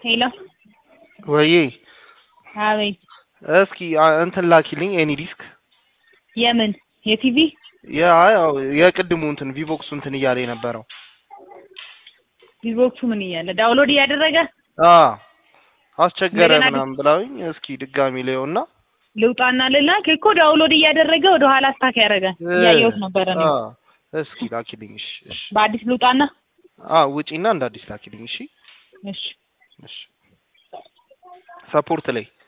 ሄሎ ወይ አቤት። እስኪ አ- እንትን ላኪልኝ ኤኒ ዲስክ የምን የቲቪ ያ ያው የቅድሙ እንትን ቪቮክሱ እንትን እያለ የነበረው ቪቮክሱ ምን እያለ ዳውንሎድ እያደረገ አ አስቸገረ እንደገና ምናምን ብላውኝ እስኪ ድጋሚ ላየውና ልውጣና ልላክ እኮ ዳውንሎድ እያደረገ ወደ ኋላ ስታክ ያደረገ እያየሁት ነበረ ነው። አ እስኪ ላኪልኝ። እሺ እሺ በአዲስ ልውጣና አ ውጪና እንደ አዲስ ላኪልኝ። እሺ እሺ እሺ ሰፖርት ላይ